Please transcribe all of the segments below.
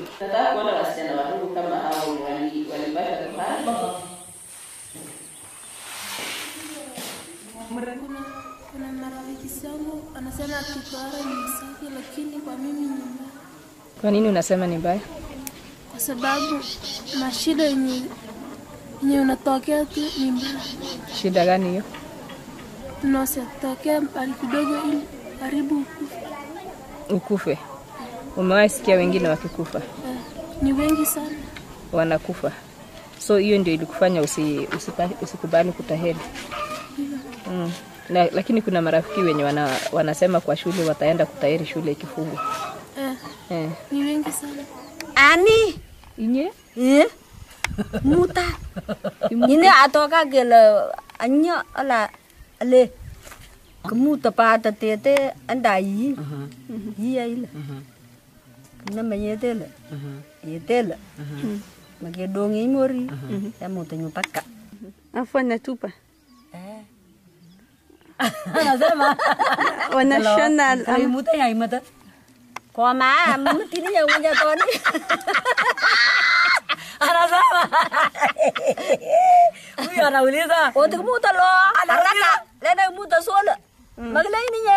Nataka kuona wasichana wadogo kama hao wali- walipata tohara. Kuna, kuna marafiki zangu anasema tohara ni safi, lakini kwa mimi ni mbaya, Kwa nini unasema ni mbaya? kwa sababu mashida yenye yenye unatokea tu ni mbaya, Shida gani hiyo? unasatokea mbali kidogo ili karibu ukufe. Ukufe. Umewahi sikia wengine wakikufa? Eh, ni wengi sana. Wanakufa. So hiyo ndio ilikufanya usi, usipa, usikubali kutahiri. Mm. Na, lakini kuna marafiki wenye wana, wanasema kwa shule wataenda kutahiri shule ikifungwa. Eh, Eh. ni wengi sana. Ani Inye? eh muta ini atoka gele anya ala ale kemuta pada tete anda yi yi ya ile na me yetele yetele mage dongi mori ya muta nyupaka Afu anatupa anasema wanashona ai muta ya imata kwa ma mtini ya unya toni anasema huyu anauliza wote kumuta lo haraka lena muta sola magla ini nye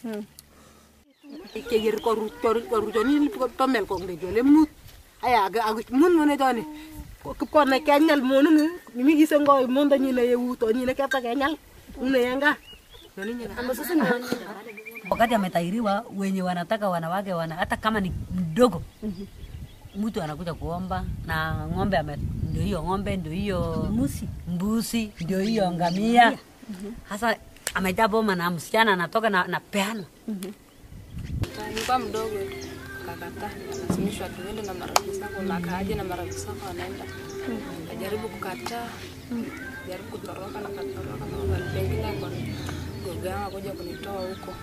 ke yer ko ru ko ko ru joni ko to mel ko ngi jole mut aya ga ag mun mun joni ko ko na kenyal mon ngi mi gise ngo mon da ni ne yewu to ni ne kata kenyal une yanga joni ni amba sasa ni wakati ametairiwa wenye wanataka wanawake wana hata kama ni mdogo mtu anakuja kuomba na ng'ombe ame, ndio hiyo ng'ombe ndio hiyo mbuzi mbuzi ndio hiyo ngamia hasa amejaa boma na msichana anatoka na, na peano Nilikuwa mdogo kakata, nikasimishwa tuende na marafiki zangu, na akaaje na marafiki zangu wanaenda. Najaribu kukataa, jaribu kutoroka na katoroka, na mahali pengine kwa gogo yangu akuja kunitoa huko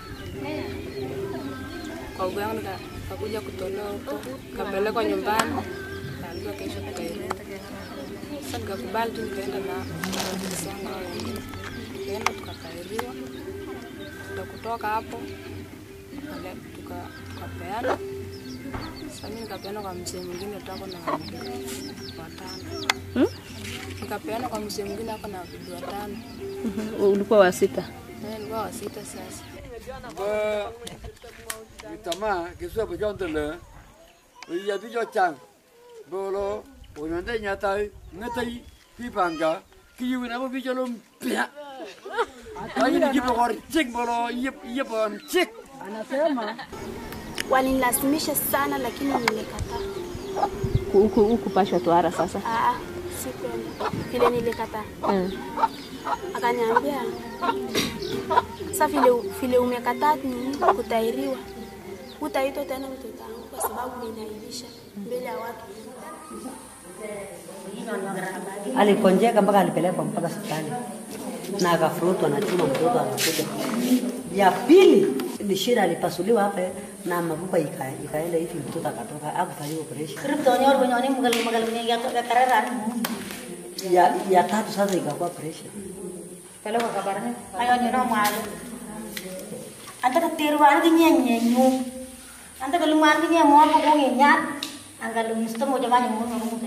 kwa gogo yangu, nika- kakuja kutolewa huko, kapelekwa nyumbani, kaambiwa kesho tutairudi. Sasa nikakubali tu, nikaenda na marafiki zangu hao wengine, tukaenda tukatairiwa, ndo kutoka hapo Wale- tuka- tukapeana sasa mimi nikapeana kwa mzee mwingine tako na wabibi watano nikapeana kwa mzee mwingine ako na wabibi watano Ulikuwa wa sita. naye nilikuwa wa sita sasa Bơ Vì tấm à Cái xưa bởi cho từ lửa Bây giờ tôi cho chẳng Bơ lô Bố nhóm đây nhà tay Nghe tay Khi bằng cả Khi yêu nó Vì cho lùm Bịa Cái gì Cái bò chích bò lô Yếp Yếp bò chích Walinilazimisha sana, lakini nilikataa. Huku huku pashwa tohara sasa. Aa, sikwenda vile nilikataa. Mm. Akaniambia sasa, vile vile umekataa nini kutairiwa, utaitwa tena mtoto wangu kwa sababu ninaibisha mbele ya watu. alikonjeka mpaka alipelekwa mpaka hospitali na akafurutwa na chuma, mtoto anakuja. Ya pili ni shida, alipasuliwa hapa na mafupa ika, ikaenda hivi, mtoto akatoka, akufanyiwa operation. Ya, ya tatu sasa ikakuwa operation. Anta ka tirwan ki nye nye nyu. Anta ka lumar ki nye mo ko ko nyat. Anga lumisto mo jamani mo mo mo.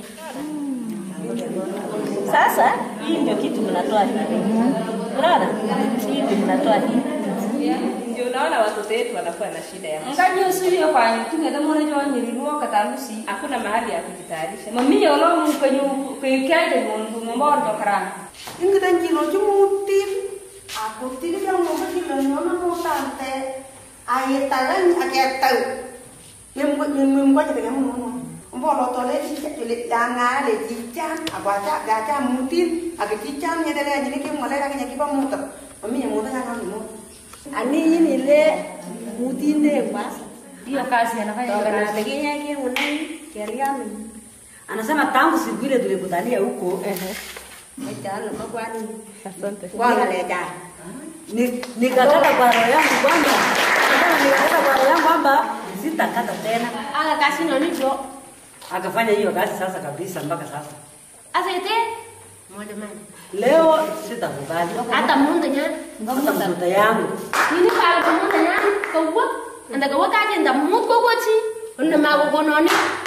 Sasa hii ndio kitu mnatoa hivi, unaona, hii ndio mnatoa hivi. Ndio unaona watoto wetu wanakuwa na shida ya Nganyo suyo kwanyu tungeda mwana jo nyiriruo katalusi. hakuna mahali ya kujitayarisha. Mami yo lo mu kanyu kuyikaje mundu ngomor do karana. ingi dan jino jumu tin aku tin yang mo ba jilo no mo tante aye talan ake tau yem ko yem yem ko jete mo mo mbo lo to le ji le danga le ji chan agwa cha ga cha mutin age ji chan ye dele jini ke mo le ga ke ba mo to mami ye mo ta ga mo Ani hii ni ile mutinde kwa Hiyo kazi anafanya Toka na teginya yake unai kiariami. Anasema tangu siku ile tulikutania huko ehe. Mtaala makwani. Asante. Wala leta. Ni nikakata kwa roho yangu kwamba nikakata nikakata kwa roho yangu kwamba sitakata tena. Aka kasi noni jo Akafanya hiyo kazi sasa kabisa mpaka sasa. asete moja mani Leo sitakubali. hata mundu nya Hata mtoto yangu. nini pala ko mundu nya ko wo anda ko waka je nda mut ko woti unna ma ko noni